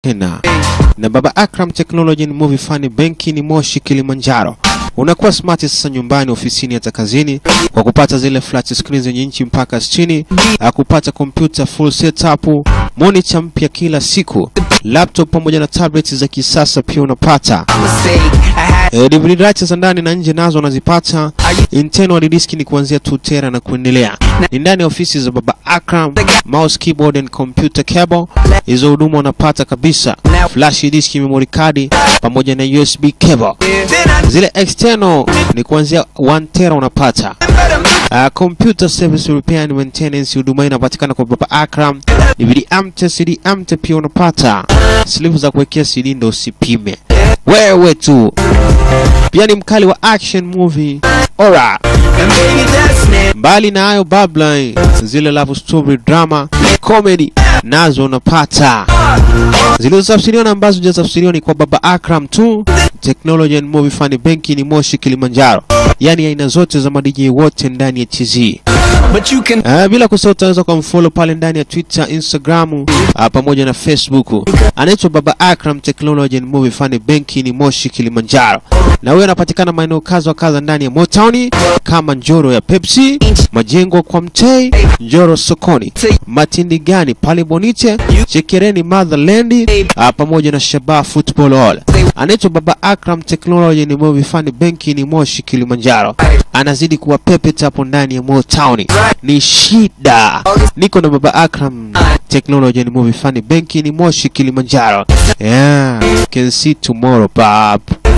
tena na Baba Akram Technology and Movie Fund benki ni Moshi Kilimanjaro. Unakuwa smart sasa nyumbani, ofisini, hata kazini kwa kupata zile flat screen zenye inchi mpaka 60, ah, kupata kompyuta full setup, monitor mpya kila siku, laptop pamoja na tablet za kisasa pia unapata. Eh, DVD rights za ndani na nje nazo unazipata. Internal hard disk ni kuanzia 2 tera na kuendelea. Ni ndani ya ofisi za Baba Akram, mouse, keyboard and computer cable. Hizo huduma unapata kabisa. Flash disk, memory card pamoja na USB cable. Zile external ni kuanzia 1 tera unapata. Uh, computer service repair and maintenance huduma hii inapatikana kwa Baba Akram. DVD amte, CD amte pia unapata. Slip za kuwekea CD ndo usipime. Wewe tu. Pia ni mkali wa action movie. Ora. Mbali na hayo babla zile love story drama comedy nazo unapata zilizotafsiriwa na ambazo hujatafsiriwa ni kwa Baba Akram tu. Technology and Movie Fund benki ni Moshi Kilimanjaro, yaani aina zote za madj wote ndani ya TZ. But you can Uh, bila kusahau utaweza kumfollow pale ndani ya Twitter, Instagram uh, pamoja na Facebook. Anaitwa Baba Akram Technology and Movie Fund benki ni Moshi Kilimanjaro, na huyo anapatikana maeneo kadha wa kadha ndani ya Motown kama Njoro ya Pepsi, Majengo kwa Mtei, Njoro sokoni, Matindi gani pale Bonite, Chekereni Motherland uh, pamoja na Shabaa Football Hall. Anaitwa Baba Akram Technology and Movie Fund benki ni Moshi Kilimanjaro, anazidi kuwa pepeta hapo ndani ya Motown ni shida. Niko na Baba Akram Technology and Movie Fund benki ni Moshi Kilimanjaro. Yeah, can see tomorrow bab.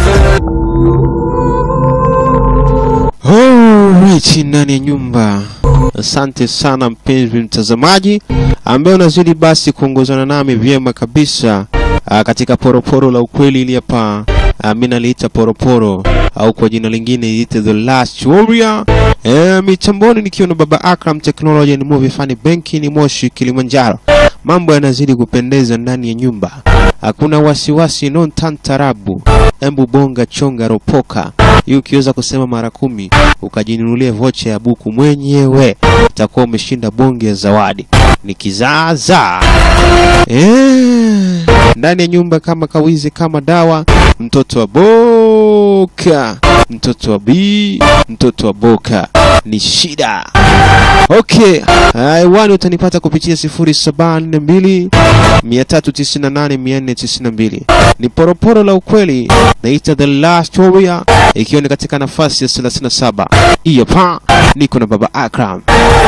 Alright, ndani ya nyumba. Asante sana mpenzi mtazamaji ambaye unazidi basi kuongozana nami vyema kabisa ah, katika poroporo la ukweli ili hapa ah, mimi naliita poroporo au kwa jina lingine iite The Last Warrior. Eh, mitamboni nikiwa na Baba Akram Technology and Movie Fund benki ni Moshi Kilimanjaro. Mambo yanazidi kupendeza ndani ya nyumba, hakuna wasiwasi, non tantarabu. Embu bonga chonga ropoka hii ukiweza kusema mara kumi ukajinunulia vocha ya buku mwenyewe utakuwa umeshinda bonge ya zawadi. Ni kizaazaa eh, ndani ya nyumba kama kawizi kama dawa, mtoto wa boka, mtoto wa bi, mtoto wa boka ni shida. Okay, hewani utanipata kupitia 0742 398 492. Ni poroporo la ukweli, naita The Last Warrior, ikiwa ni katika nafasi ya 37. Hiyo pa niko na Baba Akram.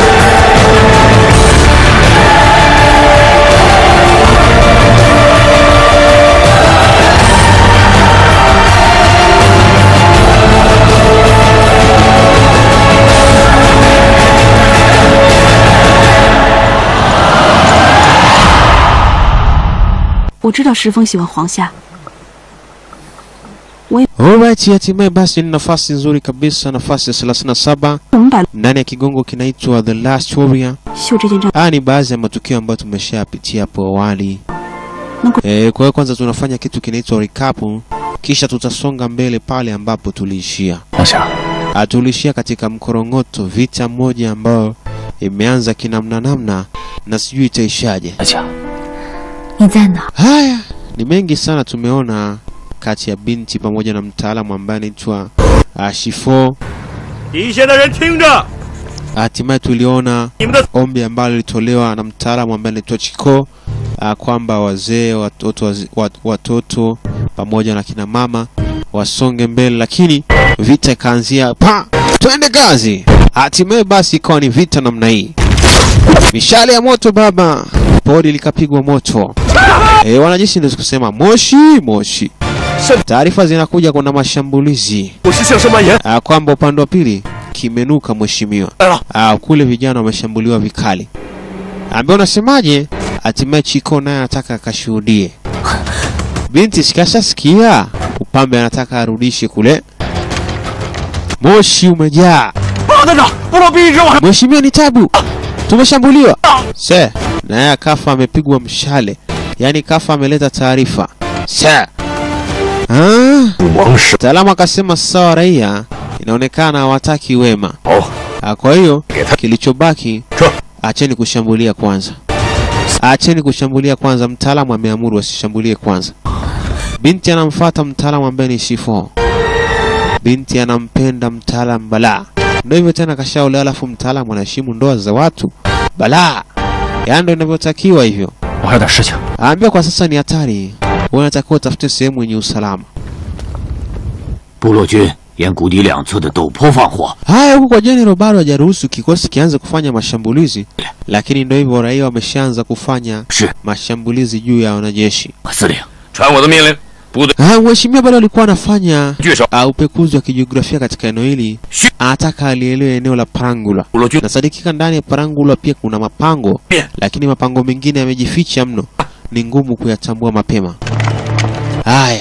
“我知道石峰喜欢黄夏， Alright, hatimaye basi ni nafasi nzuri kabisa, nafasi ya 37 我们把 ndani ya kigongo kinaitwa The Last Warrior. 秀这件账 Haya ni baadhi ya matukio ambayo tumeshayapitia hapo awali. Nako- E, kwa hiyo kwanza tunafanya kitu kinaitwa recap, kisha tutasonga mbele pale ambapo tuliishia. 黄夏， Ah, tuliishia katika mkorongoto, vita moja ambayo imeanza kinamna namna na sijui itaishaje. 大家， 你在哪？ Haya ni mengi sana tumeona kati ya binti pamoja na mtaalamu ambaye anaitwa uh, Shifo. 底下的人听着， Hatimaye tuliona 你们的 ombi ambalo lilitolewa na mtaalamu ambaye anaitwa Chiko uh, kwamba wazee, watoto, waze- wat- watoto pamoja na kina mama wasonge mbele, lakini vita ikaanzia pa, twende kazi. Hatimaye basi ikawa ni vita namna hii, mishale ya moto baba, pori likapigwa moto. E, wanajeshi ndio kusema moshi moshi. Taarifa zinakuja, kuna mashambulizi 我是向生蔓延。 Ah, kwamba upande wa pili kimenuka mheshimiwa. Ah. Ah, kule vijana wameshambuliwa vikali. Ambaye unasemaje? Hatimaye Chiko naye anataka akashuhudie. Binti sikashasikia upambe anataka arudishe kule. Moshi umejaa. 报站长，部落必须往 Mheshimiwa ni tabu. Tumeshambuliwa. Se, naye akafa amepigwa mshale. Yaani kafa ameleta taarifa. Se. Ah. 王室 Mtaalamu akasema sawa, raia inaonekana hawataki wema. 好， Ah, Kwa hiyo kilichobaki, acheni kushambulia kwanza. acheni kushambulia kwanza. Mtaalamu ameamuru wasishambulie kwanza. Binti anamfuata mtaalamu ambaye ni Shifo. Binti anampenda mtaalamu balaa, ndio hivyo tena, kashaolewa alafu mtaalamu anaheshimu ndoa za watu balaa, yaani ndio inavyotakiwa hivyo. 我还有点事情。 Aambia kwa sasa ni hatari, wewe unatakiwa utafute sehemu yenye usalama. 部落军沿谷底两侧的陡坡放火， Haya, huku kwa General bado hajaruhusu kikosi kianze kufanya mashambulizi, lakini ndio hivyo, raia wameshaanza kufanya 是 mashambulizi juu ya wanajeshi. 司令， 传我的命令，部队 Ah, Mheshimiwa bado alikuwa anafanya 据守。 uh, upekuzi wa kijiografia katika eneo hili, Shi- anataka alielewe eneo la Parangula. 部落军 Nasadikika ndani ya Parangula pia kuna mapango, Yeah. lakini mapango mengine yamejificha mno, ni ngumu kuyatambua mapema. Haya,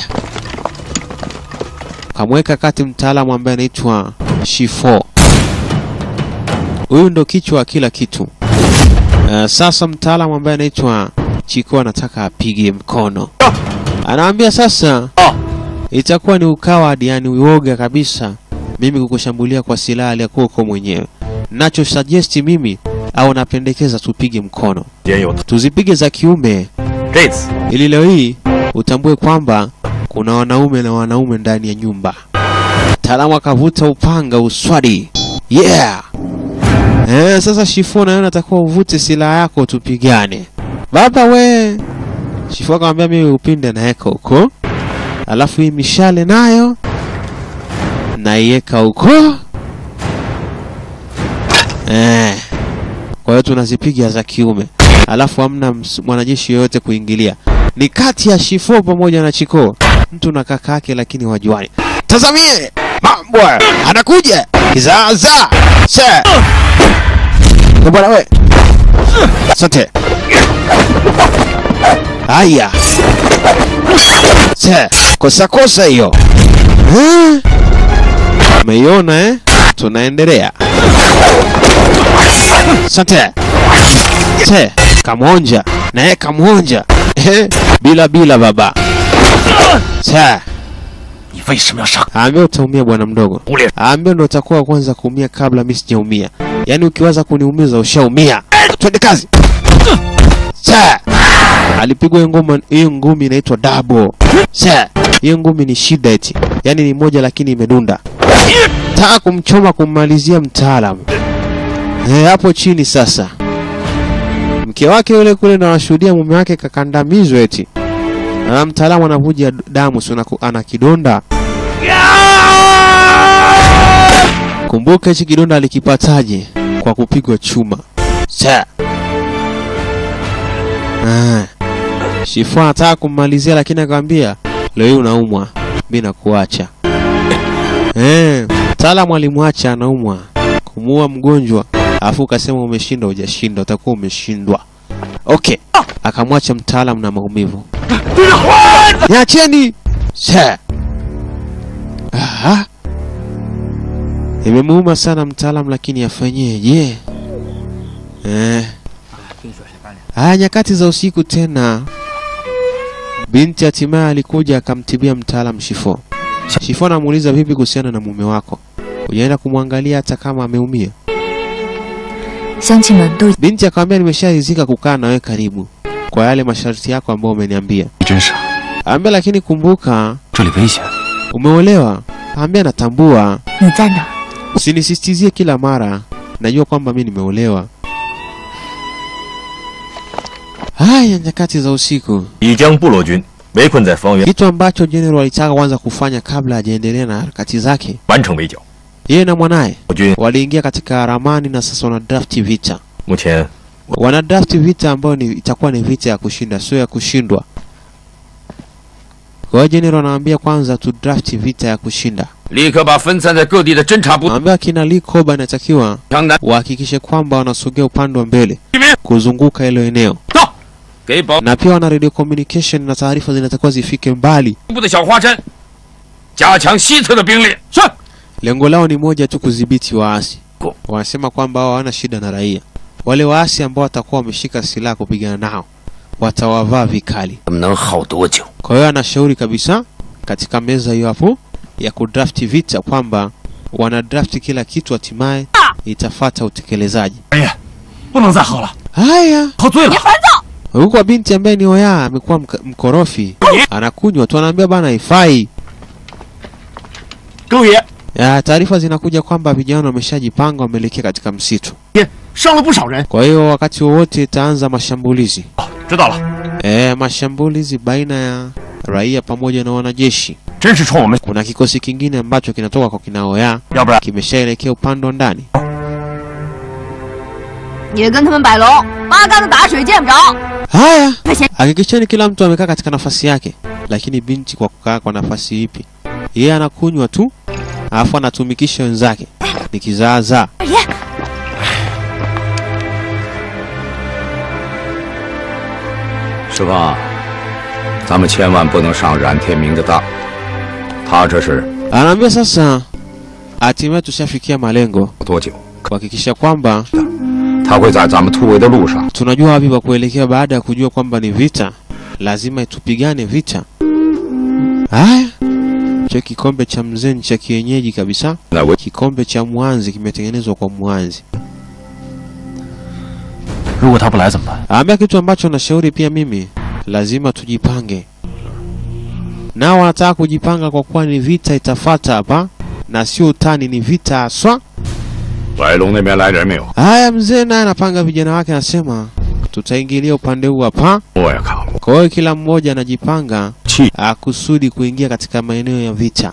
kamweka kati mtaalamu ambaye anaitwa Shifo. Huyu ndo kichwa wa kila kitu. Uh, sasa mtaalamu ambaye anaitwa Chiko anataka apige mkono, anaambia sasa itakuwa ni ukawadi, yani uoga kabisa, mimi kukushambulia kwa silaha aliyakuwa uko mwenyewe. Nacho suggest mimi au napendekeza tupige mkono, 间有 tuzipige za kiume, 这次 ili leo hii utambue kwamba kuna wanaume na wanaume ndani ya nyumba. Mtaalamu akavuta upanga uswadi, yeah. Eh, sasa Shifo na wewe natakuwa uvute silaha yako tupigane. Baba we. Shifo akamwambia mimi upinde naeka huko. Alafu hii mishale nayo naiweka huko. Eh. Kwa hiyo tunazipiga za kiume. Alafu hamna ms- mwanajeshi yoyote kuingilia. Ni kati ya Shifo pamoja na Chiko. Mtu na kaka yake lakini wajuani. Tazamie! Mambo! hayo. Anakuja! Kizaza! Se! Eh, Bwana we. Asante. Haya. Se, kosa kosa hiyo. Eh? Umeiona eh? Tunaendelea. Asante. Se, kamwonja. Naye kamwonja. Eh? Bila bila baba. Se, 你为什么要杀？ aambia utaumia bwana mdogo. 无脸！ Aambia ndo utakuwa wa kwanza kuumia kabla mimi sijaumia. Yaani ukiwaza kuniumiza ushaumia. Twende kazi. Sa. Alipigwa hiyo ngoma hiyo ngumi inaitwa double. Sa. Hiyo ngumi ni shida eti. Yaani ni moja lakini imedunda. Taka kumchoma kummalizia mtaalamu. Eh, hapo chini sasa. Mke wake yule kule ndo anashuhudia mume wake kakandamizwa eti. Na mtaalamu anavuja damu, si unaku- ana kidonda. Kumbuka hichi kidonda alikipataje? Kwa kupigwa chuma. Sa. Ah. Shifu anataka kummalizia lakini akamwambia leo hii unaumwa, mimi nakuacha. Eh, mtaalamu alimwacha anaumwa kumuua mgonjwa, afu ukasema umeshinda, hujashinda, utakuwa umeshindwa. Okay, akamwacha mtaalamu na maumivu. Niacheni! Sa. Aha. Imemuuma sana mtaalamu lakini afanyeje? Eh. Haya nyakati za usiku tena. Binti hatimaye alikuja akamtibia mtaalamu Shifo. Shifo anamuuliza vipi kuhusiana na mume wako? Ujaenda kumwangalia hata kama ameumia? 乡亲们都 Binti akamwambia nimesharizika kukaa na wewe karibu kwa yale masharti yako ambayo umeniambia. 你真傻， Ambia lakini kumbuka 这里危险。 umeolewa. Ambia natambua. 你在哪？ Usinisisitizie kila mara. Najua kwamba mimi nimeolewa. Haya nyakati za usiku. 已将部落军围困在方圆， Kitu ambacho General alitaka kwanza kufanya kabla hajaendelea na harakati zake, 完成围剿。 yeye na mwanaye 我军 waliingia katika ramani na sasa wana draft vita. 目前 Wana draft vita ambayo ni, itakuwa ni vita ya kushinda, sio ya kushindwa. Kwa hiyo General anawaambia kwanza tu draft vita ya kushinda. 立刻把分散在各地的侦察部 Anaambia kina Lee Koba inatakiwa 强南 wahakikishe kwamba wanasogea upande wa mbele 这边 kuzunguka hilo eneo, 到，给保 na pia wana radio communication na taarifa zinatakiwa zifike mbali. 部的小花山加强西侧的兵力。是。 Lengo lao ni moja tu, kudhibiti waasi. Ko- Wanasema kwamba hao hawana shida na raia. Wale waasi ambao watakuwa wameshika silaha kupigana nao watawavaa vikali. 他们能耗多久？ Kwa hiyo anashauri kabisa katika meza hiyo hapo ya kudrafti vita kwamba wana draft kila kitu, hatimaye itafata utekelezaji. 不能再喝了， Haya, 喝醉了。 huku kwa binti ambaye ni Oya amekuwa mk- mkorofi, anakunywa tu, anaambia bana haifai. 更爷 Ya, taarifa zinakuja kwamba vijana wameshajipanga wameelekea katika msitu. 爷伤了不少人。 Kwa hiyo wakati wowote itaanza mashambulizi. 知道了， E, mashambulizi baina ya raia pamoja na wanajeshi. 真是冲我们， Kuna kikosi kingine ambacho kinatoka kwa kina Oya 要不然 kimeshaelekea upande wa ndani. 也跟他们摆龙，八竿子打水见不着。 Haya, 快些， hakikisheni kila mtu amekaa katika nafasi yake. Lakini binti kwa kukaa kwa nafasi ipi? Yeye anakunywa tu, alafu anatumikisha wenzake. Ni kizaazaa. 二爷， 师傅，咱们千万不能上冉天明的当，他这是 Anaambia sasa, hatimaye tushafikia malengo, 多久？ kuhakikisha kwamba 他会在咱们突围的路上 tunajua wapi pa kuelekea. Baada ya kujua kwamba ni vita, lazima tupigane vita. Haya, cho kikombe cha mzee ni cha kienyeji kabisa. 来围。 Kikombe cha mwanzi kimetengenezwa kwa mwanzi. 如果他不来怎么办？ Aambia kitu ambacho nashauri pia mimi, lazima tujipange. Nao wanataka kujipanga kwa kuwa ni vita itafata hapa, na sio utani, ni vita haswa. 白龙那边来人没有？ Haya, mzee naye anapanga vijana wake, anasema tutaingilia upande huu hapa. 我也看过， Kwa hiyo kila mmoja anajipanga 气 ah, kusudi kuingia katika maeneo ya vita,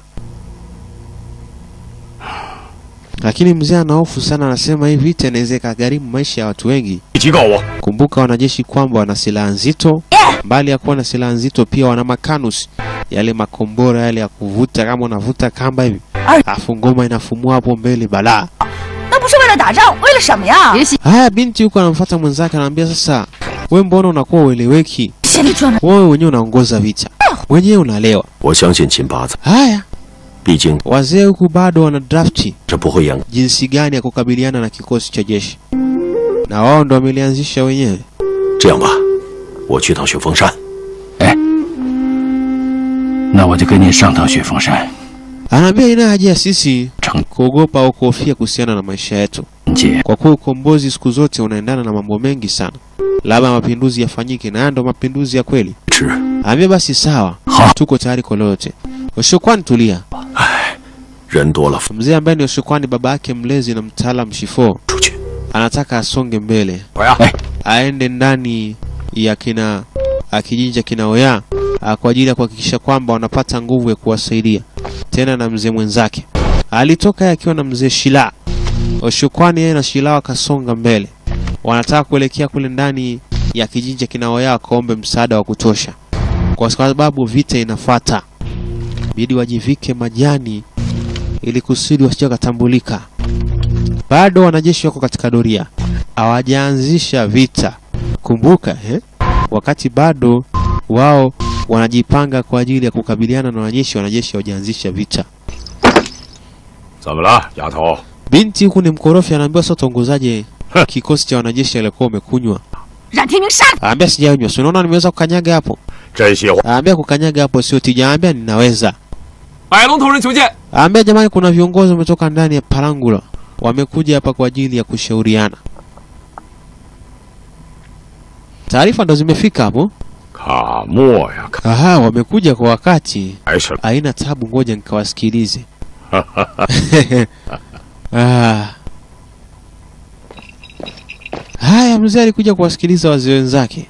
lakini mzee ana hofu sana, anasema hii vita inaweza ikagharimu maisha ya watu wengi. 警告我， Kumbuka wanajeshi kwamba wana silaha nzito, mbali ya kuwa na silaha nzito pia wana makanus, yale makombora yale ya kuvuta, kama unavuta kamba hivi, afu ngoma inafumua hapo mbele balaa. 那不是为了打仗，为了什么呀？别 Haya, binti huko anamfuata mwenzake, anamwambia sasa, we mbona unakuwa ueleweki? 心里专门 Wewe wenyewe unaongoza vita, wenyewe unalewa. 我相信秦八子， Haya, 毕竟 wazee huku bado wana drafti 这不会演。 jinsi gani ya kukabiliana na kikosi cha jeshi, na wao ndo wamelianzisha wenyewe. 这样吧，我去趟雪峰山。 那我就跟你上趟雪峰山。 Anaambia ina haja ya sisi 成 kuogopa au kuhofia kuhusiana na maisha yetu, 姐， kwa kuwa ukombozi siku zote unaendana na mambo mengi sana. Labda mapinduzi yafanyike, na haya ndo mapinduzi ya kweli. 吃， Ambia basi sawa, Ha. tuko tayari kwa lolote. Oshukwani, tulia. 人多了 Mzee ambaye ni Oshukwani, baba yake mlezi na mtaalam Shifo, 出去。 anataka asonge mbele, 我呀，哎， aende ndani ya kina a kijiji cha kina Oya a, kwa ajili ya kuhakikisha kwamba wanapata nguvu ya kuwasaidia tena na mzee mwenzake. Alitoka yeye akiwa na mzee Shila. Oshukwani yeye na Shila wakasonga mbele, wanataka kuelekea kule ndani ya kijiji cha kina Oya wakaombe msaada wa kutosha, kwa sababu vita inafuata. Bidi wajivike majani ili kusudi wasije wakatambulika. Bado wanajeshi wako katika doria, hawajaanzisha vita. Kumbuka eh? Wakati bado wao wanajipanga kwa ajili ya kukabiliana na wanajeshi, wanajeshi hawajaanzisha vita. 怎么了，丫头？ Binti huku ni mkorofi, anaambiwa sasa utaongozaje kikosi cha wanajeshi alikuwa umekunywa? 冉天明杀！ Anaambia sijanywa, si unaona nimeweza kukanyaga hapo. 这些话 Anaambia kukanyaga hapo sio tija, anaambia ninaweza. 百龙同仁求见。 Anaambia jamani, kuna viongozi wametoka ndani ya Palangula, wamekuja hapa kwa ajili ya kushauriana. Taarifa ndo zimefika hapo. 卡莫呀， Aha, wamekuja kwa wakati. 还是 Haina tabu, ngoja nikawasikilize. ah. Haya, mzee alikuja kuwasikiliza wazee wenzake.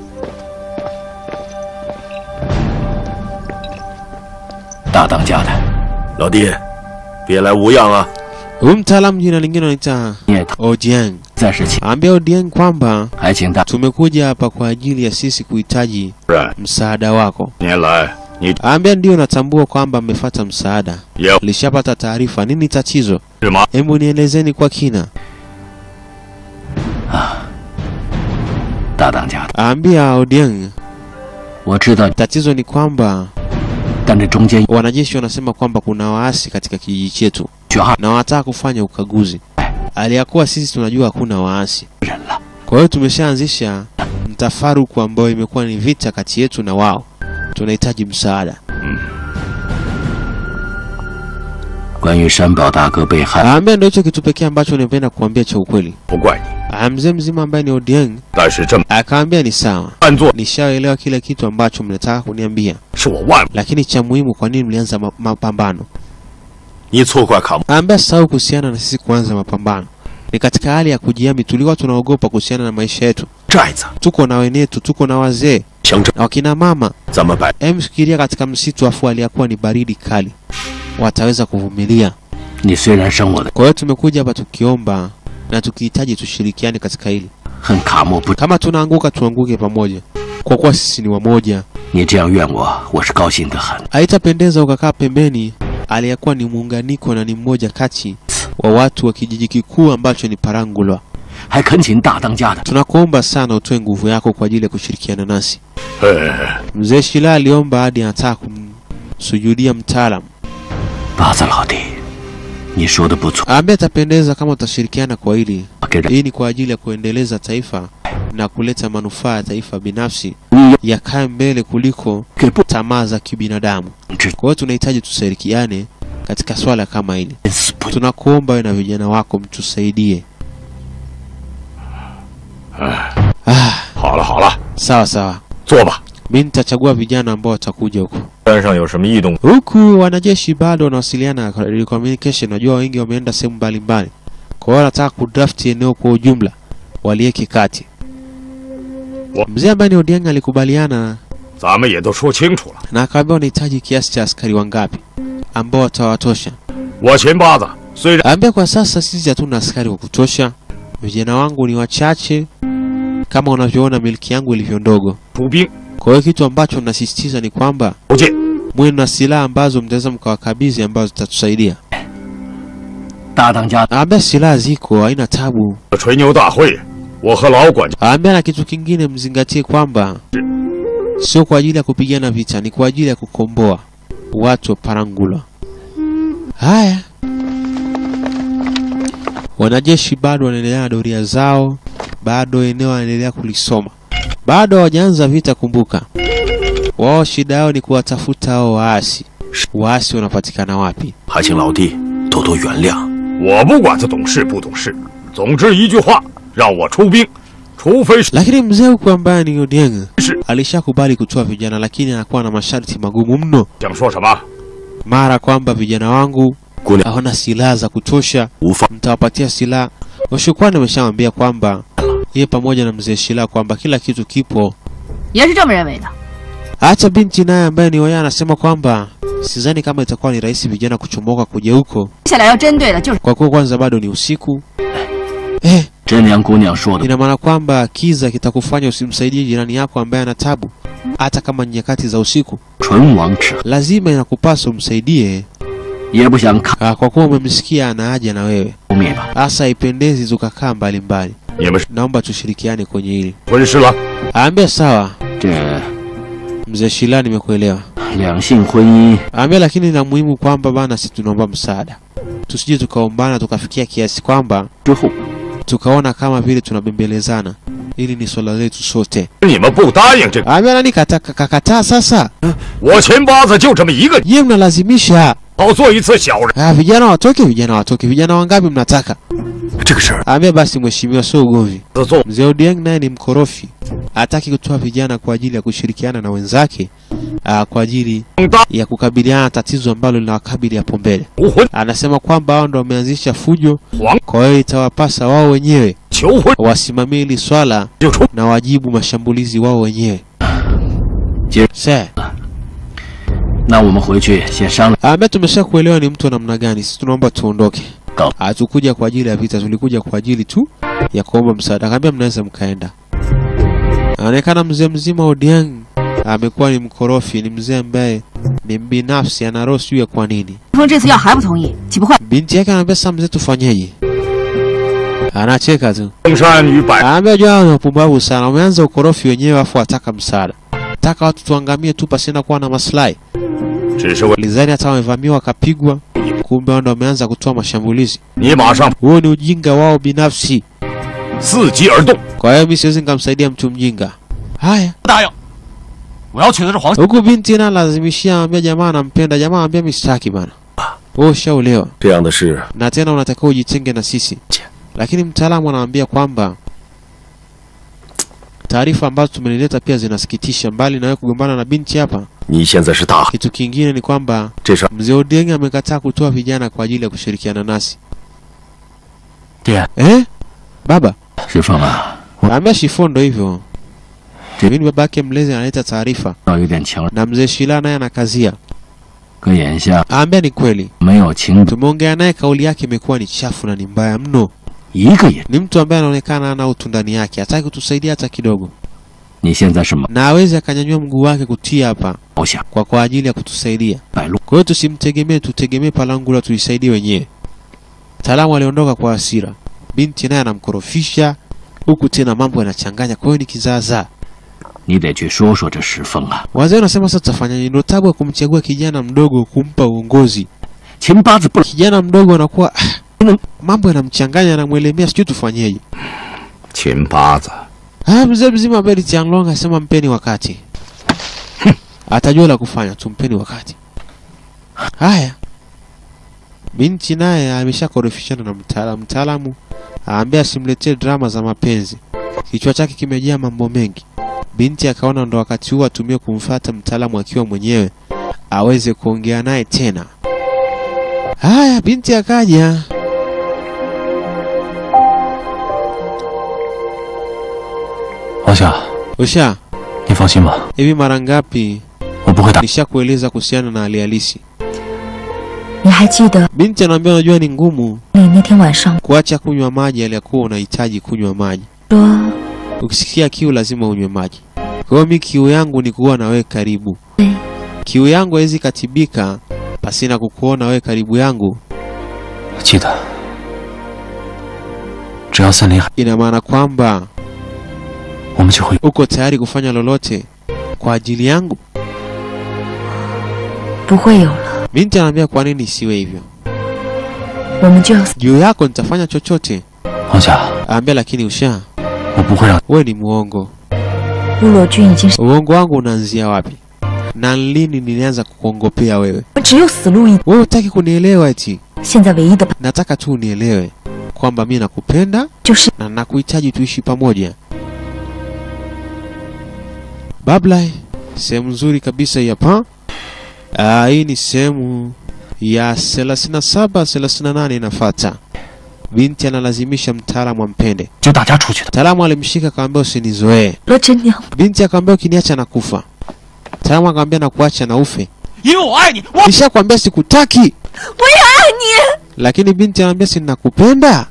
大当家的， 老弟，别来无恙啊！ Huyu mtaalamu jina lingine anaita 也 Odieng. 暂时请， Ambia Odieng kwamba 还请大 tumekuja hapa kwa ajili ya sisi kuhitaji 人。 msaada wako. 年来你 Ambia ndio natambua kwamba mmefata msaada, 也 lishapata taarifa. Nini tatizo? 是吗？ Hebu nielezeni kwa kina. 大当家的， Ambia Odieng, 我知道， tatizo ni kwamba 但这中间 wanajeshi wanasema kwamba kuna waasi katika kijiji chetu 缺二 na wanataka kufanya ukaguzi, aliyakuwa sisi tunajua hakuna waasi. 人了。 Kwa hiyo tumeshaanzisha mtafaruku ambao imekuwa ni vita kati yetu na wao, tunahitaji msaada. 关于山宝大哥被害， Aambia ndio hicho kitu pekee ambacho nimependa kuambia cha ukweli. 不怪你， Ah, Mzee mzima ambaye ni Odieng 但是这么 akaambia ni sawa, 犯做 nishaelewa kile kitu ambacho mnataka kuniambia, 是我万， lakini cha muhimu, kwa nini mlianza ma- mapambano? 你错怪卡木， Aambia sahau kuhusiana na sisi kuanza mapambano, ni katika hali ya kujiami, tulikuwa tunaogopa kuhusiana na maisha yetu. 寨子 Tuko na wenetu, tuko na wazee 乡镇， na wakina mama. 咱们摆 Em, fikiria katika msitu afu aliyakuwa ni baridi kali, wataweza kuvumilia? 你虽然生我的 Kwa hiyo tumekuja hapa tukiomba na tukihitaji tushirikiane katika hili. 恨卡莫不， Kama tunaanguka tuanguke pamoja, kwa kuwa sisi ni wamoja. 你这样怨我，我是高兴得很。 Haitapendeza ukakaa pembeni aliyekuwa ni muunganiko na ni mmoja kati wa watu wa kijiji kikuu ambacho ni Parangulwa. 还恳请大当家的 Tunakuomba sana utoe nguvu yako kwa ajili ya kushirikiana nasi. 哎， Mzee Shila aliomba hadi anataka kumsujudia mtaalamu. 八子老弟，你说的不错， Ambaye atapendeza kama utashirikiana kwa hili. 给人 Hii ni kwa ajili ya kuendeleza taifa na kuleta manufaa ya taifa binafsi 你 yakae mbele kuliko 给不 tamaa za kibinadamu. 知 Kwa hiyo tunahitaji tushirikiane katika swala kama hili. 死不 Tunakuomba wewe na vijana wako mtusaidie. Ah, 好了好了， sawa sawa. 坐吧。 Mimi nitachagua vijana ambao watakuja huko. 山上有什么异动？ Huku wanajeshi bado wanawasiliana kwa radio communication, najua wengi wameenda sehemu mbalimbali. Kwa hiyo wanataka kudraft eneo kwa ujumla, walieke kati. Wa- Mzee ambaye ni Odieng alikubaliana 咱们也都说清楚了。 na akaambia wanahitaji kiasi cha askari wangapi ambao watawatosha. 我秦八子虽然 Ambia kwa sasa sisi hatuna askari wa kutosha, vijana wangu ni wachache, kama unavyoona miliki yangu ilivyo ndogo. 出兵 Kwa hiyo kitu ambacho nasisitiza ni kwamba 不进， mwe na silaha ambazo mtaweza mkawakabidhi ambazo zitatusaidia. 大当家 Ambia silaha ziko, haina tabu. 吹牛大会，我和老管家 Ambia na kitu kingine, mzingatie kwamba sio kwa ajili ya kupigana vita, ni kwa ajili ya kukomboa watu wa Parangulwa. Haya, wanajeshi bado wanaendelea na doria zao, bado eneo wanaendelea kulisoma, bado hawajaanza vita. Kumbuka wao shida yao ni kuwatafuta hao waasi. Waasi wanapatikana wapi? 还请老弟多多原谅。我不管他懂事不懂事，总之一句话，让我出兵，除非是 Lakini mzee huku ambaye ni Odieng Shi- alishakubali kutoa vijana, lakini anakuwa na masharti magumu mno. 想说什么？ mara kwamba vijana wangu 姑娘 hawana silaha za kutosha, 无法 mtawapatia silaha. Washukwani ameshamwambia kwamba yeye pamoja na mzee Shila kwamba kila kitu kipo. 也是这么认为的。 Hata binti naye ambaye ni Oya anasema kwamba sidhani kama itakuwa ni rahisi vijana kuchomoka kuja huko, 接下来要针对的就是 kwa kuwa kwanza bado ni usiku. Eh, 真良姑娘说的， ina maana kwamba kiza kitakufanya usimsaidie jirani yako ambaye ana tabu, hata kama ni nyakati za usiku. 唇亡齿， Lazima inakupasa umsaidie, 也不想看 ah, kwa kuwa umemsikia ana haja na wewe. 不灭吧。 Hasa haipendezi tukakaa mbali mbali. 你们是 Naomba tushirikiane kwenye hili. 婚事了？ Aambia sawa, 这 mzee Shila, nimekuelewa. 两性婚姻 Aambia lakini la muhimu kwamba bana, sisi tunaomba msaada, tusije tukaombana tukafikia kiasi kwamba 之后， tukaona kama vile tunabembelezana. Hili ni swala letu sote. 你们不答应这个， Aambia nani kata- kakataa sasa? 我秦八子就这么一个， Yeye mnalazimisha. 好做一次小人。 Ah, vijana watoke, vijana watoke. Vijana wangapi mnataka? 这个事儿 Aambia basi, mheshimiwa, sio ugomvi. 做 Mzee Odieng naye ni mkorofi, hataki kutoa vijana kwa ajili ya kushirikiana na wenzake aa, kwa ajili 大 ya kukabiliana na tatizo ambalo linawakabili hapo mbele. 求婚 Anasema kwamba wao ndo wameanzisha fujo, 黄 kwa hiyo itawapasa wao wenyewe 求婚 wasimamie hili swala 就出， na wajibu mashambulizi wao wenyewe. Je- Se, 那我们回去先商量。 ambaye tumesha kuelewa ni mtu wa namna gani. Sisi tunaomba tuondoke. Go. Hatukuja kwa ajili ya vita, tulikuja kwa ajili tu ya kuomba msaada. Akaambia mnaweza mkaenda. Anaonekana mzee mzima Odieng amekuwa ni mkorofi, ni mzee ambaye ni mbinafsi, ana roho sijui ya kwa nini. 说这次要还不同意，岂不坏？ Binti yake anambia sasa, mzee, tufanyeje? Anacheka tu. 登山与百 Anaambia jua hao ni wapumbavu sana, wameanza ukorofi wenyewe afu wataka msaada, taka watu tuangamie tu pasina kuwa na maslahi. 只是为 Lizani hata wamevamiwa wakapigwa, kumbe wao ndo wameanza kutoa mashambulizi. 你马上 Huo ni ujinga wao binafsi. 伺机而动。 Kwa hiyo mimi siwezi nikamsaidia mtu mjinga. Haya, 不答应，我要娶的是黄。 huku binti na lazimishia, anambia jamaa anampenda, jamaa anambia mimi sitaki bana. wewe ushaolewa 这样的事 na tena unatakiwa ujitenge na sisi, lakini mtaalamu anaambia kwamba taarifa ambazo tumelileta pia zinasikitisha. Mbali na wewe kugombana na binti hapa, 你现在是大， kitu kingine ni kwamba 这事儿 mzee Odeng amekataa kutoa vijana kwa ajili ya kushirikiana nasi. 爹， Eh? Baba 石凤啊， Kaambia Shifo ndo hivyo. Mimi baba yake mlezi analeta taarifa 要有点情， na mzee Shila naye anakazia. 可眼下 Aambia ni kweli. 没有情， Tumeongea naye, kauli yake imekuwa ni chafu na ni mbaya mno. 一个也。 Ni mtu ambaye anaonekana ana utu ndani yake, hataki kutusaidia hata kidogo, 你现在是毛 na hawezi akanyanyua mguu wake kutia hapa 毛下 kwa kwa ajili ya kutusaidia. 白鹿， Kwa hiyo tusimtegemee, tutegemee Palangula tujisaidie wenyewe. Mtaalamu aliondoka kwa hasira, binti naye anamkorofisha huku tena mambo yanachanganya, kwa hiyo ni kizaazaa. 你得去说说这石凤啊， Wazee wanasema sasa tutafanyaje? Ndio tabu ya kumchagua kijana mdogo kumpa uongozi. 秦八字不 Kijana mdogo anakuwa ah, mambo yanamchanganya, yanamwelemea, sijui tufanyeje. 秦八子， Ah, mzee mzima Beri Tianglong asema mpeni wakati. Atajua la kufanya, tumpeni wakati. Haya. Binti naye ameshakorofishana na mtaalamu. Mtaalamu aambia asimletee drama za mapenzi. Kichwa chake kimejaa mambo mengi. Binti akaona ndo wakati huu atumie kumfata mtaalamu akiwa mwenyewe aweze kuongea naye tena. Haya, binti akaja. 王夏， Usha, 你放心吧， hivi mara ngapi 我不会打。 nishakueleza kuhusiana na hali halisi? 你还记得 Binti anaambia unajua ni ngumu 你那天晚上 kuacha kunywa maji aliyakuwa unahitaji kunywa maji. 说 Ukisikia kiu lazima unywe maji. Kwa hiyo mi kiu yangu ni kuwa na wewe karibu. 对 Kiu yangu haiwezi katibika pasina kukuona wewe karibu yangu. 记得，只要森林还， Ina maana kwamba 我们就会 uko tayari kufanya lolote kwa ajili yangu. 不会有了， Binti anaambia kwa nini isiwe hivyo? 我们就要死。 Juu yako nitafanya chochote. 王夏， Anaambia lakini usha, 我不会让 wewe ni muongo. 陆洛君已经是， Uongo wangu unaanzia wapi? Na lini nilianza kukuongopea wewe? 我只有死路一。 Wewe hutaki kunielewa eti? 现在唯一的办 Nataka tu unielewe kwamba mi nakupenda 就是 na nakuhitaji tuishi pamoja. Bablai, sehemu nzuri kabisa hii hapa. Ah, hii ni sehemu ya 37 38 inafuata. Binti analazimisha mtaalamu ampende. 就大家出去的。 Mtaalamu alimshika akamwambia usinizoee. 了真娘， Binti akamwambia ukiniacha nakufa. Mtaalamu akamwambia nakuacha na ufe. 因为我爱你，我 Nishakwambia sikutaki. 我也爱你。 Lakini binti anambia si nakupenda.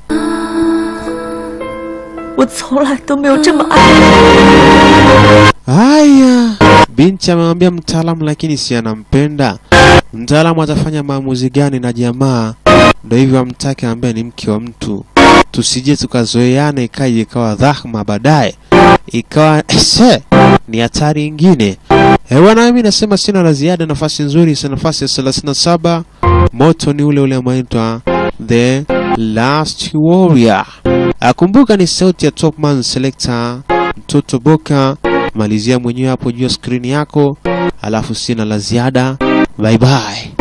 我从来都没有这么爱过。 Haya, binti amemwambia mtaalamu, lakini si anampenda. Mtaalamu atafanya maamuzi gani na jamaa? Ndo hivyo amtake, ambaye ni mke wa mtu. Tusije tukazoeana ikaje ikawa dhahma baadaye ikawa se ni hatari ingine. Eh bwana, mimi nasema sina la ziada. Nafasi nzuri, si nafasi ya 37. Moto ni ule ule unaitwa The Last Warrior. Akumbuka ni sauti ya Topman Selector mtoto Boka. Malizia mwenyewe hapo juu ya skrini yako, alafu sina la ziada. Bye bye.